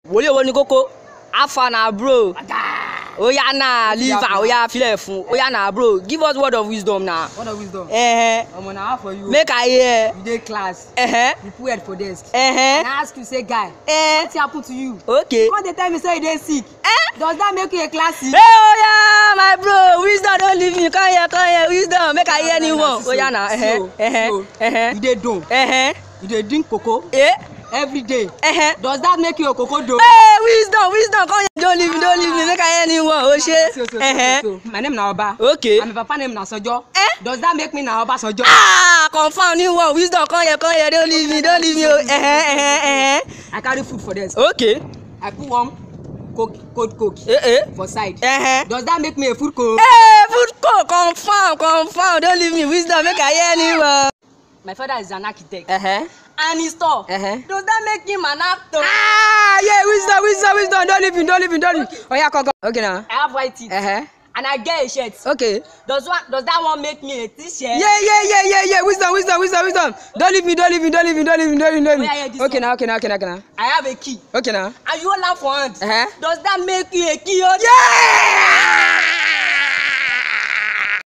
wòlíì owó ní kókó afa na bro oya na leave am oya filẹ̀ fún oya na bro give us word of wisdom na. Word of wisdom. Uh-huh. Omo na how for you? make i hear. You dey class. Uh-huh. You put head for desk. Uh-huh. And I ask you say guy, Uh, wetin happen to you? okay. Come dey tell me say you dey sick. Eh? Does that make you a classy? Hey, oya my bro wisdom don leave me come here come here wisdom make i hear any one oya na. Uh-huh. So, Uh-huh. so, Uh-huh. you dey dome. Uh-huh. You dey drink cocoa Eh? every day. Uh-huh. Does that make you a cocoa dome? Hey, wisdom wisdom come here don leave me don leave me make i hear any one o So, ṣe. so, so, Uh-huh. so, my name na Oba. okay. And my papa name na Sojo. Eh? Does that make me na Oba Sojo? ah confam new one wisdom come here come here don leave me don leave me o. Uh-huh. Uh-huh. I carry food for desk. Uh-huh. okay. I put one coke, cold coke Eh, eh. for side. Uh-huh. Does that make me a food coke? Hey, food co confam confam don leave me wisdom make i hear any one. My father is an architect. Uh-huh. And he store. Uh-huh. Does that make him an actor? ah yeah wisdom wisdom wisdom don leave me don leave me don leave me oya come come okay na. I have white teeth. Uh-huh. And I get a shirt. okay. Does one does that one make me a t-shirt? yeah yeah yeah yeah yeah wisdom wisdom wisdom wisdom don leave me don leave me don leave me don leave me don leave me don Oya, hear leave this me okay one. na okay na okay na okay na I have a key. okay na. And you hold am for hand. Uh-huh. Does that make you a key holder? yeah